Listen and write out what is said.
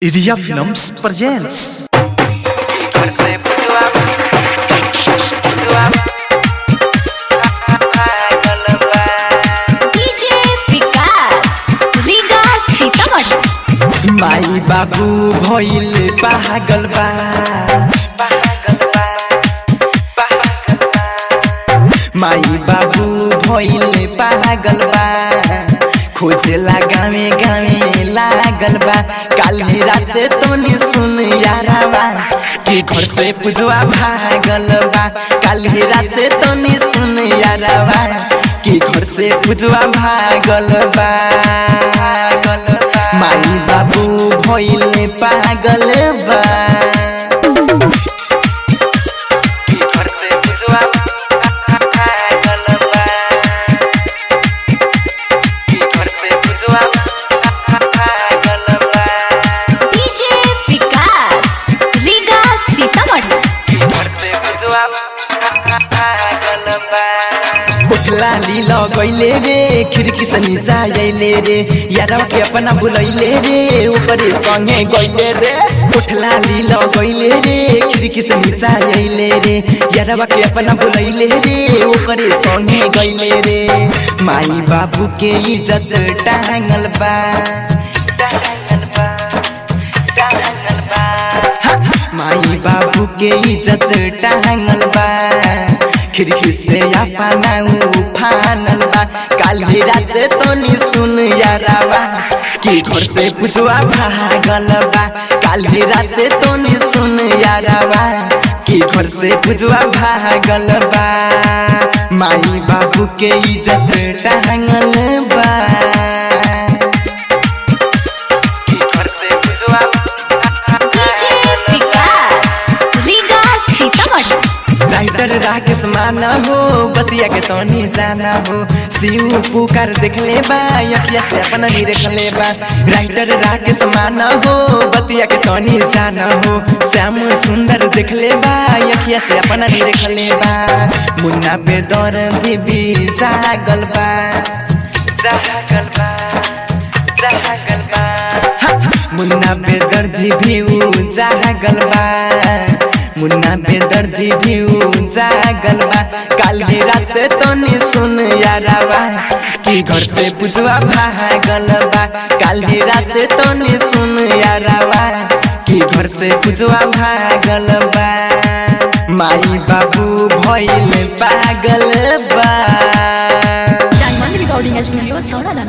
Iria Films presents घर से पुछवा पुछवा पागल बा डीजे विकास रीगा सीतामढ़ी माई बाबू भइल पागल बा पागल बा पागल बा माई बाबू भइल पागल बा खोजेला गावे गावे लागल बा काली रात तोनी सुन यारावा कि घर से पुजवा भागल बा काली रात तोनी सुन यारावा कि घर से पुजवा भागल बा पागल बा माई बाबू भइल पागल बा कि घर से पुजवा भागल बा कि घर से पुजवा भागल बा डीजे विकास रीगा सीतामढ़ी कि घर से पुजवा भागल बा उठला लीला गइले रे खिड़की से नीचा आइले रे यारवा के अपना बुलैले रे ऊपरे संगे गइले रे उठला लीला गइले रे खिड़की से नीचा आइले रे यारवा के अपना बुलैले रे ऊपरे संगे गइले रे माई बाबू के इज्जत टांगल बा टांगल बा टांगल बा हा, माई बाबू के इज्जत टांगल बा खिड़की से अपना उफानल बा काली रात तोनी सुन यारावा कि घर से पुछवा भागल बा काली रात तोनी सुन यारावा कि घर से पुछवा भागल बा माई बाबू के इज्जत टांगल बा कि घर से पुछवा डीजे विकास रीगा सीतामढ़ी राइटर राकेश माना हो बतिया के तोनी जाना हो शिव पुकार देखले बा अखिया से अपना नहीं देखले बा राइटर राकेश माना हो बतिया के तोनी जाना हो श्याम सुंदर देखले बा अखिया से अपना नहीं देखले बा मुन्ना पे दौर भी जागल बा जागल बा जागल बा हा, मुन्ना पे दर्द भी जागल बा मुन्ना पे दर्द भी जागल बा काल की रात तोनी सुन यारावा कि घर से पुछवा भागल बा काल की रात तोनी सुन यारावा कि घर से पुछवा भागल बा माई बाबू भइल पागल बा डायमंड रिकॉर्डिंग स्टूडियो छौड़ा